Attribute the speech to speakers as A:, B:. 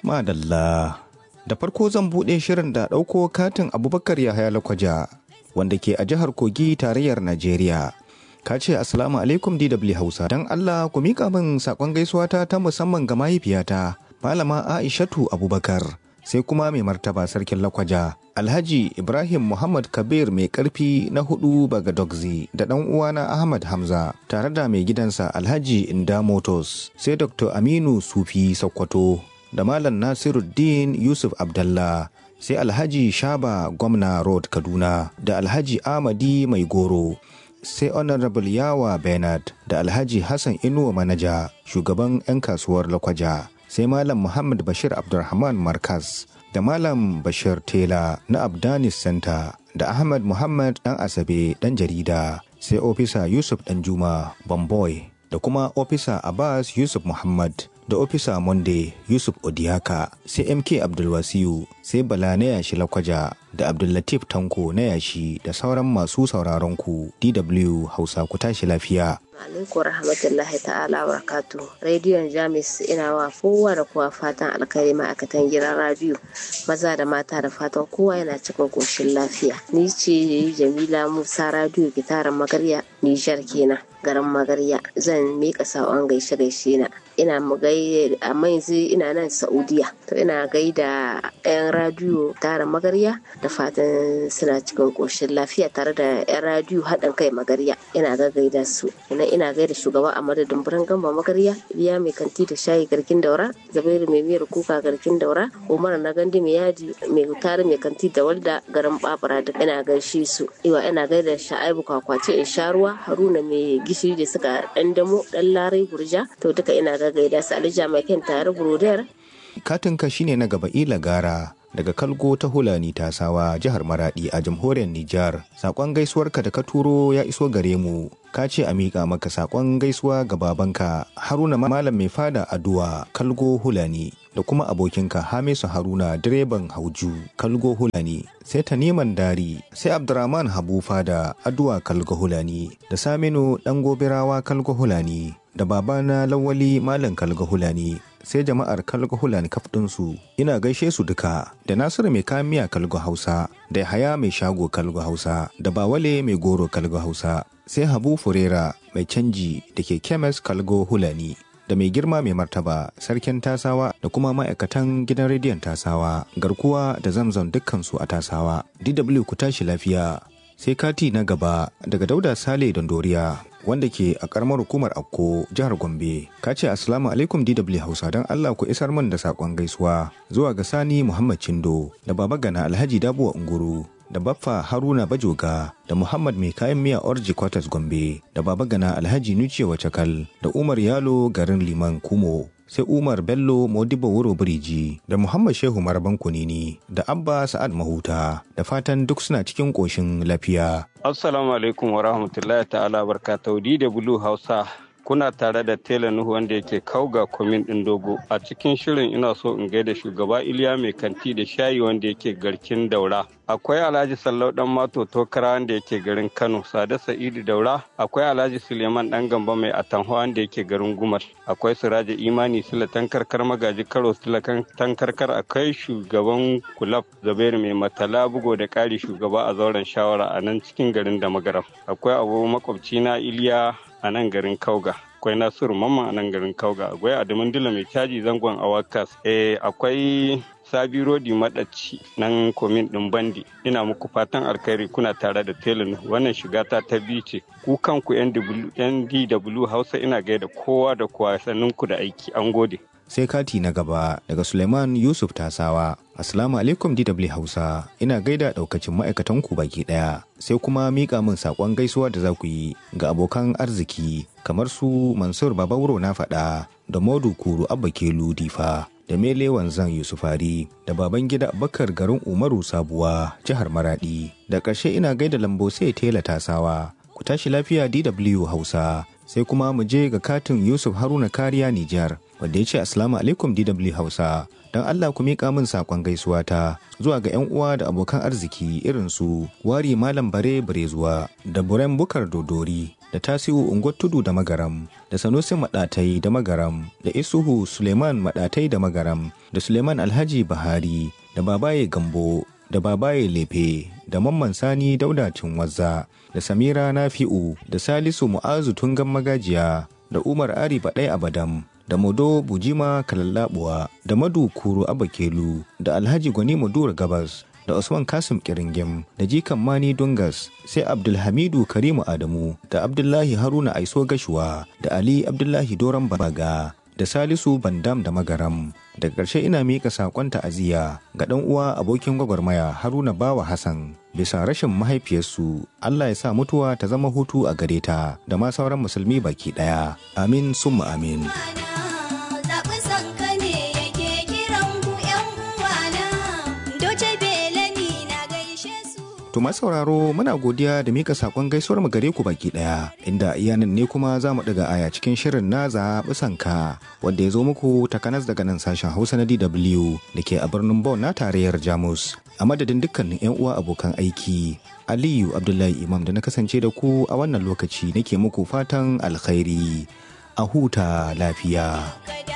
A: Madalla. Da farko zan buɗe shirin da ɗauko katin Abubakar Yahaya Lakwaja wanda ke a jihar Kogi tarayyar Najeriya. Ka ce Assalamu alaikum DW Hausa. Don Allah ku miƙa min saƙon gaisuwata ta musamman ga mahaifiyata Malama Aishatu Abubakar. Sai kuma mai martaba sarkin Lakwaja. Alhaji Ibrahim Muhammad Kabir mai ƙarfi na hudu baga Dogzi da ɗan uwana Ahmad Hamza tare da mai gidansa Alhaji Inda Motors sai Dr. Aminu Sufi Sokoto da Malam Nasiruddin Yusuf Abdallah sai Alhaji Shaba Gwamna Road Kaduna da Alhaji Amadi Mai Goro sai Honorable Yawa Bernard da Alhaji Hassan Inuwa Manaja shugaban 'yan kasuwar Lakwaja sai Malam Muhammad Bashir Abdulrahman Markaz da Malam Bashir Tela na Abdanis Center da Ahmad Muhammad ɗan Asabe ɗan jarida sai Ofisa Yusuf Ɗanjuma Bamboy da kuma Ofisa Abbas Yusuf Muhammad da Ofisa Monday Yusuf Odiaka sai MK Abdulwasiyu sai Bala na yashi Lakwaja da Abdullatif Tanko na yashi da sauran masu sauraron ku DW Hausa ku tashi lafiya.
B: alaikum rahmatullahi ta'ala barakatu rediyon jamis ina wa kowa da kowa fatan alkhairi ma'aikatan gidan radiyo maza da mata da fatan kowa yana cikin koshin lafiya ni ce jamila musa radiyo gitaran magarya nijar kenan garin magarya zan mika saƙon gaishe gaishe na ina mu gai amma yanzu ina nan saudiya to ina gaida yan radiyo tara magarya da fatan suna cikin koshin lafiya tare da yan radiyo haɗin kai magarya ina ga gaida su ina ina gaida shugaba a madadin birnin gamba magarya iliya mai kanti da shayi garkin daura zabairu mai miyar kuka garkin daura umar na gandi mai yaji mai tare mai kanti da walda garin babura da ina gaishe su iwa ina gaida sha'aibu kwakwace in sha ruwa haruna mai gishiri da suka dan damo dan larai gurja to duka ina ga gaida su alija mai kyan tare burodiyar
A: Katinka shine na gaba ila gara daga Kalgo ta Hulani Tasawa jihar Maradi a jamhuriyar Nijar. Sakon gaisuwarka da ka turo ya iso gare mu. Ka ce a miƙa maka sakon gaisuwa ga babanka Haruna Malam mai fada Aduwa Kalgo Hulani da kuma abokinka Hamisu Haruna direban Hauju Kalgo Hulani sai Taniman Dari sai Abdurrahman Habu fada Aduwa Kalgo Hulani da Saminu Dangobirawa Kalgo Hulani da babana Lawali Malam Kalgo Hulani sai jama'ar kalgo hulani kaf ɗinsu ina gaishe su duka da nasiru mai kayan miya kalgo hausa da haya mai shago kalgo hausa da bawale mai goro kalgo hausa sai habu furera mai canji da ke kemes kalgo hulani da mai girma mai martaba sarkin tasawa da kuma ma'aikatan gidan rediyon tasawa garkuwa da zamzam dukkansu a tasawa dw ku tashi lafiya sai kati na gaba daga dauda sale dondoriya wanda ke a karamar hukumar akko jihar gombe ka ce assalamu alaikum dw hausa don allah ku isar min da saƙon gaisuwa zuwa ga sani muhammad cindo da baba gana alhaji dabuwa unguru da baffa haruna bajoga da muhammad mai kayan miya orji quarters gombe da baba gana alhaji nuciya wacakal da umar yalo garin liman kumo sai umar bello modibo wuro biriji da muhammad shehu maraban kunini da abba sa'ad mahuta da fatan duk suna cikin ƙoshin lafiya
C: assalamu alaikum wa rahmatullahi ta'ala barkatau da bulu hausa kuna tare da tela nuhu wanda yake kauga kwamin ɗin dogo a cikin shirin ina so in gaida shugaba iliya mai kanti da shayi wanda yake garkin daura akwai alhaji sallau dan mato tokara wanda yake garin kano sada sa'idu daura akwai alhaji suleiman dan gamba mai atanho wanda yake garin gumar akwai siraja imani sila tankarkar magaji karo sila tankarkar akwai shugaban kulab zabairu mai matala bugo da kari shugaba a zauren shawara a nan cikin garin da magaram akwai abu makwabci na iliya a nan garin kauga akwai nasiru mamman a nan garin kauga akwai adamin dila mai caji zangon awakas eh akwai sabi rodi madaci nan komin din bandi ina muku fatan alkhairi kuna tare da telin wannan shiga ta ta biyu ce ku kanku yan dw hausa ina gaida kowa da kowa ku da aiki an gode
A: sai kati na gaba daga suleiman yusuf tasawa Assalamu alaikum DW Hausa, ina gaida ɗaukacin ma'aikatan ku baki ɗaya, sai kuma miƙa min saƙon gaisuwa da za ku yi ga abokan arziki kamar su Mansur Babauro na faɗa da Modu Kuru Abba Kelu Difa da Mele Wanzan Yusufari da baban gida Abubakar garin Umaru Sabuwa jihar Maradi. Da ƙarshe ina gaida lambo sai tela tasawa. Ku tashi lafiya DW Hausa. Sai kuma mu je ga katin Yusuf Haruna Kariya Nijar wanda ya ce Assalamu alaikum DW Hausa. Don Allah ku miƙa min saƙon gaisuwa ta zuwa ga 'yan uwa da abokan arziki irin su Wari Malam Bare Barezuwa da Buren Bukar Dodori da Tasiu Unguwar Tudu da Magaram, da Sanusi Maɗatai da Magaram, da Isuhu Suleiman Maɗatai da Magaram, da Suleiman Alhaji Bahari, da Babaye Gambo, da Babaye Lefe, da Mamman Sani Daudacin Wazza, da Samira Nafi'u, da Salisu Mu'azu Tungan Magajiya, da Umar Ari Baɗai Abadam, da Modo Bujima Kalallabuwa, da Madu Kuru Abakelu, da Alhaji Gwani Madura Gabas, da Usman Kasim Kiringim, da Jikan Mani Dungas, sai Abdulhamidu Karimu Adamu, da Abdullahi Haruna Aiso Gashuwa, da Ali Abdullahi Doron Baga, da Salisu Bandam da Magaram. Daga ƙarshe ina miƙa saƙon ta'aziyya ga ɗan uwa abokin gwagwarmaya Haruna Bawa Hassan bisa rashin mahaifiyarsu Allah ya sa mutuwa ta zama hutu a gare ta da ma sauran musulmi baki ɗaya. Amin summa amin. To masu sauraro muna godiya da mika sakon gaisuwar mu gare ku baki daya inda iyanan ne kuma za mu daga aya cikin shirin na zaɓi sanka wanda ya zo muku takanas daga nan sashen Hausa na DW da ke a birnin Bonn na tarayyar Jamus. A madadin dukkanin 'yan uwa abokan aiki, Aliyu Abdullahi Imam da na kasance da ku a wannan lokaci nake muku fatan alkhairi. A huta lafiya.